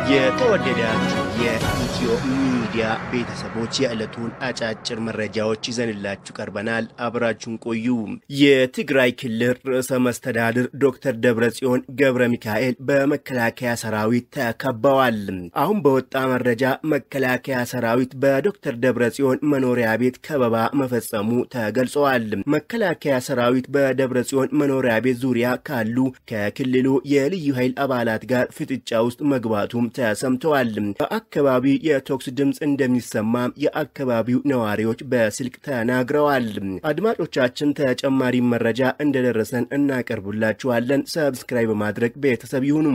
የተወደዳችሁ የኢትዮ ሚዲያ ቤተሰቦች የዕለቱን አጫጭር መረጃዎች ይዘንላችሁ ቀርበናል። አብራችሁን ቆዩ። የትግራይ ክልል ርዕሰ መስተዳድር ዶክተር ደብረጽዮን ገብረ ሚካኤል በመከላከያ ሰራዊት ተከበዋል። አሁን በወጣ መረጃ መከላከያ ሰራዊት በዶክተር ደብረጽዮን መኖሪያ ቤት ከበባ መፈጸሙ ተገልጸዋል። መከላከያ ሰራዊት በደብረጽዮን መኖሪያ ቤት ዙሪያ ካሉ ከክልሉ የልዩ ኃይል አባላት ጋር ፍጥጫ ውስጥ መግባቱም ተሰምተዋል። በአካባቢው የተኩስ ድምፅ እንደሚሰማም የአካባቢው ነዋሪዎች በስልክ ተናግረዋል። አድማጮቻችን ተጨማሪ መረጃ እንደደረሰን እናቀርቡላችኋለን። ሰብስክራይብ በማድረግ ቤተሰብ ይሁኑ።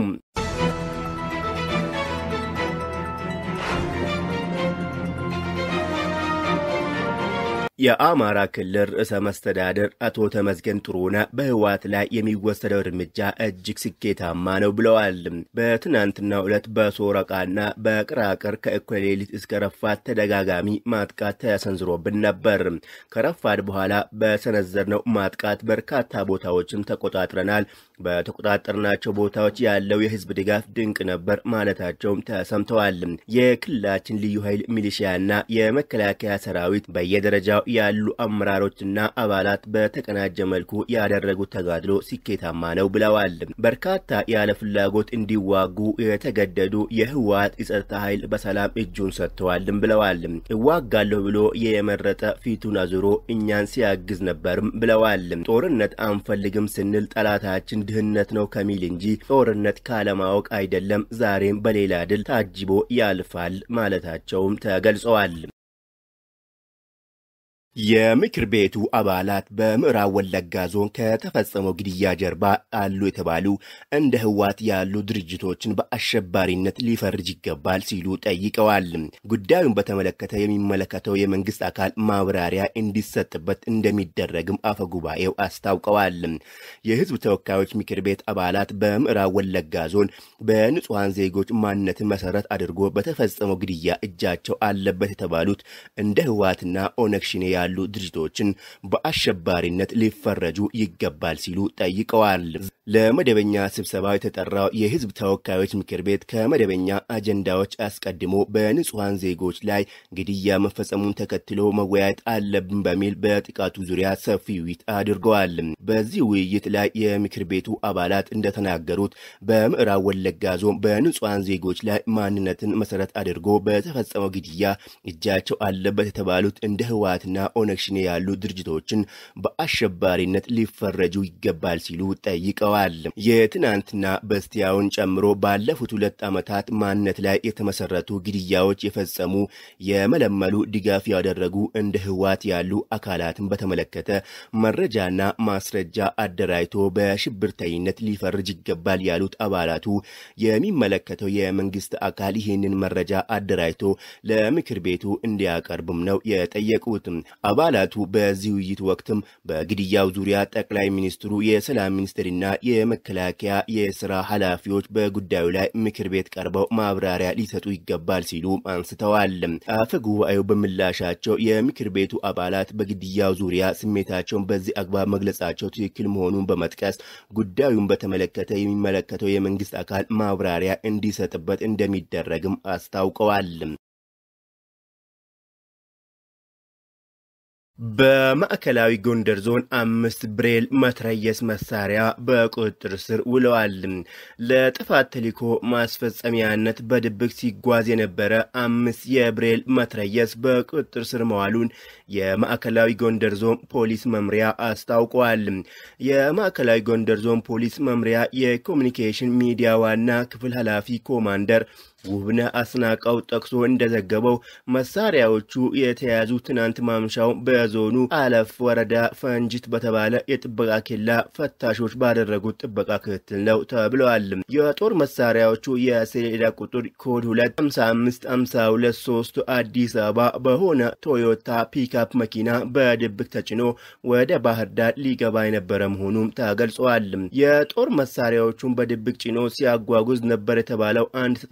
የአማራ ክልል ርዕሰ መስተዳደር አቶ ተመስገን ጥሩነህ በህወሓት ላይ የሚወሰደው እርምጃ እጅግ ስኬታማ ነው ብለዋል። በትናንትናው ዕለት በሶረቃና በቅራቅር ከእኩለ ሌሊት እስከ ረፋት ተደጋጋሚ ማጥቃት ተሰንዝሮብን ነበር። ከረፋድ በኋላ በሰነዘርነው ማጥቃት በርካታ ቦታዎችን ተቆጣጥረናል። በተቆጣጠርናቸው ቦታዎች ያለው የህዝብ ድጋፍ ድንቅ ነበር ማለታቸውም ተሰምተዋል። የክልላችን ልዩ ኃይል ሚሊሺያና የመከላከያ ሰራዊት በየደረጃው ያሉ አመራሮችና አባላት በተቀናጀ መልኩ ያደረጉት ተጋድሎ ስኬታማ ነው ብለዋል። በርካታ ያለ ፍላጎት እንዲዋጉ የተገደዱ የህወሓት የጸጥታ ኃይል በሰላም እጁን ሰጥተዋልም ብለዋል። እዋጋለሁ ብሎ የመረጠ ፊቱን አዙሮ እኛን ሲያግዝ ነበርም ብለዋል። ጦርነት አንፈልግም ስንል ጠላታችን ድህነት ነው ከሚል እንጂ ጦርነት ካለማወቅ አይደለም፣ ዛሬም በሌላ ድል ታጅቦ ያልፋል ማለታቸውም ተገልጸዋል። የምክር ቤቱ አባላት በምዕራብ ወለጋ ዞን ከተፈጸመው ግድያ ጀርባ አሉ የተባሉ እንደ ህወሓት ያሉ ድርጅቶችን በአሸባሪነት ሊፈርጅ ይገባል ሲሉ ጠይቀዋል። ጉዳዩን በተመለከተ የሚመለከተው የመንግስት አካል ማብራሪያ እንዲሰጥበት እንደሚደረግም አፈ ጉባኤው አስታውቀዋል። የህዝብ ተወካዮች ምክር ቤት አባላት በምዕራብ ወለጋ ዞን በንጹሐን ዜጎች ማንነትን መሰረት አድርጎ በተፈጸመው ግድያ እጃቸው አለበት የተባሉት እንደ ህወሓትና ኦነግ ሸኔ ያሉ ድርጅቶችን በአሸባሪነት ሊፈረጁ ይገባል ሲሉ ጠይቀዋል። ለመደበኛ ስብሰባው የተጠራው የህዝብ ተወካዮች ምክር ቤት ከመደበኛ አጀንዳዎች አስቀድሞ በንጹሐን ዜጎች ላይ ግድያ መፈጸሙን ተከትሎ መወያየት አለብን በሚል በጥቃቱ ዙሪያ ሰፊ ውይይት አድርገዋል። በዚህ ውይይት ላይ የምክር ቤቱ አባላት እንደተናገሩት በምዕራብ ወለጋ ዞን በንጹሐን ዜጎች ላይ ማንነትን መሰረት አድርጎ በተፈጸመው ግድያ እጃቸው አለበት የተባሉት እንደ ህወሓትና ኦነግ ሸኔ ያሉ ድርጅቶችን በአሸባሪነት ሊፈረጁ ይገባል ሲሉ ጠይቀዋል። የትናንትና በስቲያውን ጨምሮ ባለፉት ሁለት ዓመታት ማንነት ላይ የተመሰረቱ ግድያዎች የፈጸሙ የመለመሉ ድጋፍ ያደረጉ እንደ ህወሓት ያሉ አካላትን በተመለከተ መረጃና ማስረጃ አደራጅቶ በሽብርተኝነት ሊፈርጅ ይገባል ያሉት አባላቱ የሚመለከተው የመንግስት አካል ይህንን መረጃ አደራጅቶ ለምክር ቤቱ እንዲያቀርብም ነው የጠየቁት። አባላቱ በዚህ ውይይት ወቅትም በግድያው ዙሪያ ጠቅላይ ሚኒስትሩ፣ የሰላም ሚኒስትርና የመከላከያ የስራ ኃላፊዎች በጉዳዩ ላይ ምክር ቤት ቀርበው ማብራሪያ ሊሰጡ ይገባል ሲሉ አንስተዋል። አፈ ጉባኤው በምላሻቸው የምክር ቤቱ አባላት በግድያው ዙሪያ ስሜታቸውን በዚህ አግባብ መግለጻቸው ትክክል መሆኑን በመጥቀስ ጉዳዩን በተመለከተ የሚመለከተው የመንግስት አካል ማብራሪያ እንዲሰጥበት እንደሚደረግም አስታውቀዋል። በማዕከላዊ ጎንደር ዞን አምስት ብሬል መትረየስ መሳሪያ በቁጥጥር ስር ውለዋል። ለጥፋት ተልዕኮ ማስፈጸሚያነት በድብቅ ሲጓዝ የነበረ አምስት የብሬል መትረየስ በቁጥጥር ስር መዋሉን የማዕከላዊ ጎንደር ዞን ፖሊስ መምሪያ አስታውቋል። የማዕከላዊ ጎንደር ዞን ፖሊስ መምሪያ የኮሚኒኬሽን ሚዲያ ዋና ክፍል ኃላፊ ኮማንደር ውብነ አስናቀው ጠቅሶ እንደዘገበው መሳሪያዎቹ የተያዙ ትናንት ማምሻው በዞኑ አለፍ ወረዳ ፈንጅት በተባለ የጥበቃ ኬላ ፈታሾች ባደረጉት ጥበቃ ክትትል ነው ተብለዋል። የጦር መሳሪያዎቹ የሰሌዳ ቁጥር ኮድ 255523 አዲስ አበባ በሆነ ቶዮታ ፒክአፕ መኪና በድብቅ ተጭኖ ወደ ባህር ዳር ሊገባ የነበረ መሆኑም ተገልጿል። የጦር መሳሪያዎቹን በድብቅ ጭኖ ሲያጓጉዝ ነበር የተባለው አንድ ተጠርጣሪ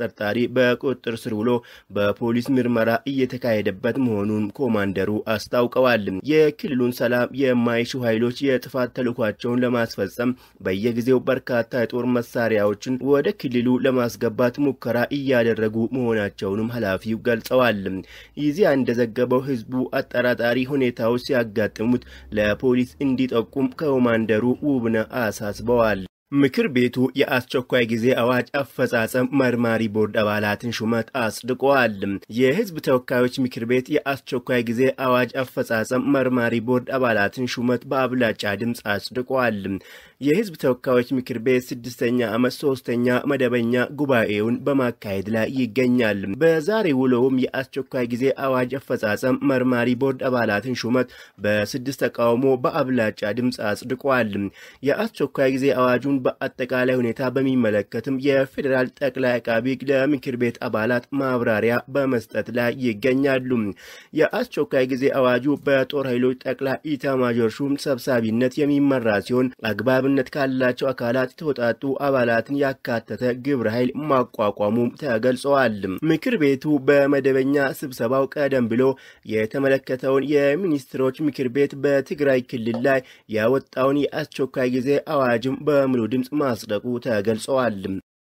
በቁጥጥር ስር ውሎ በፖሊስ ምርመራ እየተካሄደበት መሆኑን ኮማንደሩ አስታውቀዋል። የክልሉን ሰላም የማይሹ ኃይሎች የጥፋት ተልዕኳቸውን ለማስፈጸም በየጊዜው በርካታ የጦር መሳሪያዎችን ወደ ክልሉ ለማስገባት ሙከራ እያደረጉ መሆናቸውንም ኃላፊው ገልጸዋል። ይዚያ እንደዘገበው ህዝቡ አጠራጣሪ ሁኔታዎች ሲያጋጥሙት ለፖሊስ እንዲጠቁም ኮማንደሩ ውብነህ አሳስበዋል። ምክር ቤቱ የአስቸኳይ ጊዜ አዋጅ አፈጻጸም መርማሪ ቦርድ አባላትን ሹመት አጽድቀዋል። የህዝብ ተወካዮች ምክር ቤት የአስቸኳይ ጊዜ አዋጅ አፈጻጸም መርማሪ ቦርድ አባላትን ሹመት በአብላጫ ድምፅ አጽድቀዋል። የህዝብ ተወካዮች ምክር ቤት ስድስተኛ ዓመት ሶስተኛ መደበኛ ጉባኤውን በማካሄድ ላይ ይገኛል። በዛሬ ውሎውም የአስቸኳይ ጊዜ አዋጅ አፈጻጸም መርማሪ ቦርድ አባላትን ሹመት በስድስት ተቃውሞ በአብላጫ ድምፅ አጽድቀዋል። የአስቸኳይ ጊዜ አዋጁን በአጠቃላይ ሁኔታ በሚመለከትም የፌዴራል ጠቅላይ አቃቢ ሕግ ለምክር ቤት አባላት ማብራሪያ በመስጠት ላይ ይገኛሉ። የአስቸኳይ ጊዜ አዋጁ በጦር ኃይሎች ጠቅላይ ኢታማዦር ሹም ሰብሳቢነት የሚመራ ሲሆን አግባብነት ካላቸው አካላት የተውጣጡ አባላትን ያካተተ ግብረ ኃይል ማቋቋሙም ተገልጸዋል። ምክር ቤቱ በመደበኛ ስብሰባው ቀደም ብሎ የተመለከተውን የሚኒስትሮች ምክር ቤት በትግራይ ክልል ላይ ያወጣውን የአስቸኳይ ጊዜ አዋጅም በሙሉ ድምፅ ማጽደቁ ተገልጸዋል።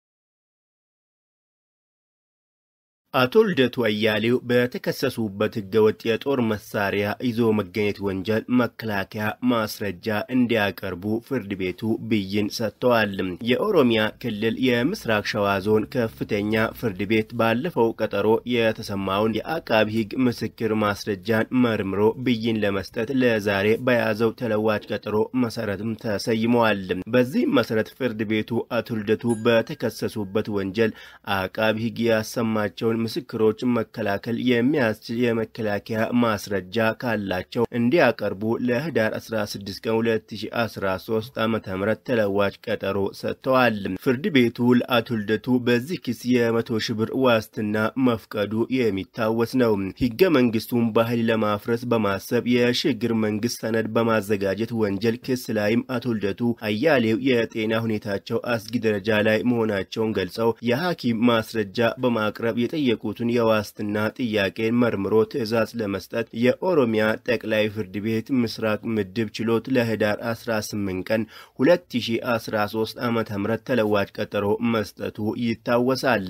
አቶ ልደቱ አያሌው በተከሰሱበት ህገወጥ የጦር መሳሪያ ይዞ መገኘት ወንጀል መከላከያ ማስረጃ እንዲያቀርቡ ፍርድ ቤቱ ብይን ሰጥተዋል። የኦሮሚያ ክልል የምስራቅ ሸዋ ዞን ከፍተኛ ፍርድ ቤት ባለፈው ቀጠሮ የተሰማውን የአቃቢ ህግ ምስክር ማስረጃን መርምሮ ብይን ለመስጠት ለዛሬ በያዘው ተለዋጭ ቀጠሮ መሰረትም ተሰይመዋል። በዚህም መሰረት ፍርድ ቤቱ አቶ ልደቱ በተከሰሱበት ወንጀል አቃቢ ህግ ያሰማቸውን ምስክሮች መከላከል የሚያስችል የመከላከያ ማስረጃ ካላቸው እንዲያቀርቡ ለህዳር 16 ቀን 2013 ዓ ም ተለዋጭ ቀጠሮ ሰጥተዋል። ፍርድ ቤቱ ለአቶ ልደቱ በዚህ ክስ የመቶ ሺህ ብር ዋስትና መፍቀዱ የሚታወስ ነው። ህገ መንግስቱን በኃይል ለማፍረስ በማሰብ የሽግግር መንግስት ሰነድ በማዘጋጀት ወንጀል ክስ ላይም አቶ ልደቱ አያሌው የጤና ሁኔታቸው አስጊ ደረጃ ላይ መሆናቸውን ገልጸው የሐኪም ማስረጃ በማቅረብ የጠየቁትን የዋስትና ጥያቄን መርምሮ ትዕዛዝ ለመስጠት የኦሮሚያ ጠቅላይ ፍርድ ቤት ምስራቅ ምድብ ችሎት ለህዳር 18 ቀን 2013 ዓ ም ተለዋጭ ቀጠሮ መስጠቱ ይታወሳል።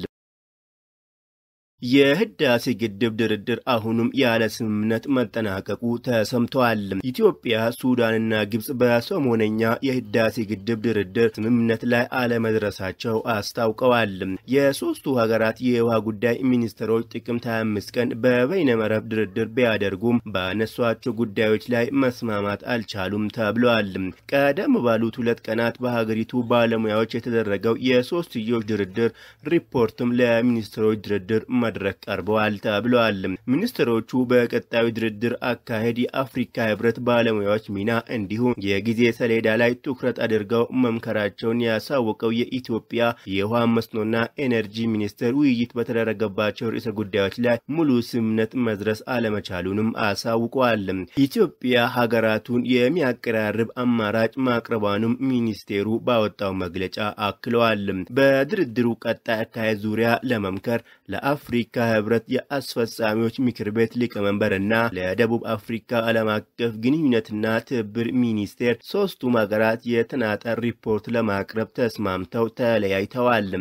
የህዳሴ ግድብ ድርድር አሁንም ያለ ስምምነት መጠናቀቁ ተሰምተዋል። ኢትዮጵያ፣ ሱዳንና ግብጽ በሰሞነኛ የህዳሴ ግድብ ድርድር ስምምነት ላይ አለመድረሳቸው አስታውቀዋል። የሶስቱ ሀገራት የውሃ ጉዳይ ሚኒስትሮች ጥቅምት 25 ቀን በበይነመረብ ድርድር ቢያደርጉም ባነሷቸው ጉዳዮች ላይ መስማማት አልቻሉም ተብለዋል። ቀደም ባሉት ሁለት ቀናት በሀገሪቱ ባለሙያዎች የተደረገው የሶስትዮሽ ድርድር ሪፖርትም ለሚኒስትሮች ድርድር መድረክ ቀርበዋል ተብለዋል። ሚኒስትሮቹ በቀጣዩ ድርድር አካሄድ የአፍሪካ ህብረት ባለሙያዎች ሚና እንዲሁም የጊዜ ሰሌዳ ላይ ትኩረት አድርገው መምከራቸውን ያሳወቀው የኢትዮጵያ የውሃ መስኖና ኤነርጂ ሚኒስቴር ውይይት በተደረገባቸው ርዕሰ ጉዳዮች ላይ ሙሉ ስምምነት መድረስ አለመቻሉንም አሳውቀዋል። ኢትዮጵያ ሀገራቱን የሚያቀራርብ አማራጭ ማቅረቧንም ሚኒስቴሩ ባወጣው መግለጫ አክለዋል። በድርድሩ ቀጣይ አካሄድ ዙሪያ ለመምከር ለአፍሪ የአፍሪካ ህብረት የአስፈጻሚዎች ምክር ቤት ሊቀመንበር እና ለደቡብ አፍሪካ ዓለም አቀፍ ግንኙነትና ትብብር ሚኒስቴር ሶስቱም ሀገራት የተናጠል ሪፖርት ለማቅረብ ተስማምተው ተለያይተዋል።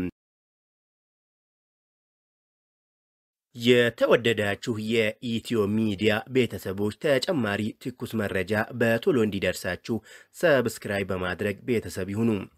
የተወደዳችሁ የኢትዮ ሚዲያ ቤተሰቦች ተጨማሪ ትኩስ መረጃ በቶሎ እንዲደርሳችሁ ሰብስክራይብ በማድረግ ቤተሰብ ይሁኑ።